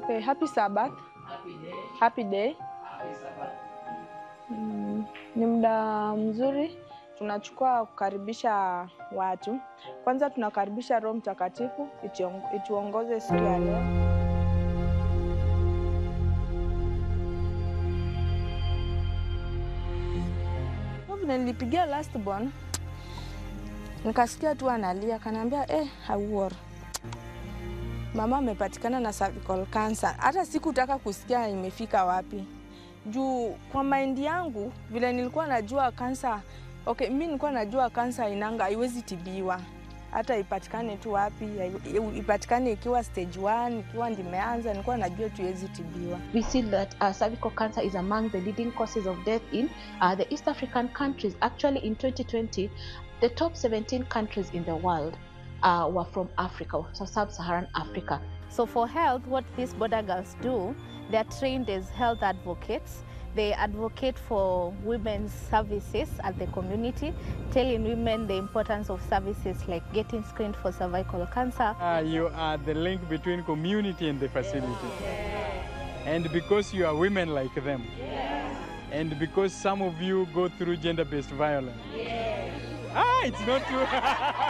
Okay, happy Sabbath. Happy day. Happy day. Happy Sabbath. Mm, ni muda mzuri tunachukua kukaribisha watu. Kwanza tunakaribisha Roho Mtakatifu itiong- ituongoze siku ya leo. Kwa vile nilipigia last born nikasikia tu analia, kanaambia eh, hauor mama amepatikana na cervical cancer. Hata sikutaka kusikia imefika wapi juu kwa maindi yangu vile nilikuwa najua kansa okay, mi nilikuwa najua kansa inanga haiwezi tibiwa hata ipatikane tu wapi, hai- ipatikane ikiwa stage 1 ikiwa ndimeanza, nilikuwa najua tu iwezi tibiwa. We see that uh, cervical cancer is among the leading causes of death in uh, the East African countries. Actually, in 2020, the top 17 countries in the world uh, were from Africa, so sub-Saharan Africa. So for health, what these border girls do, they are trained as health advocates. They advocate for women's services at the community, telling women the importance of services like getting screened for cervical cancer. Uh, you are the link between community and the facility. And because you are women like them. And because some of you go through gender based violence. Ah, it's not true.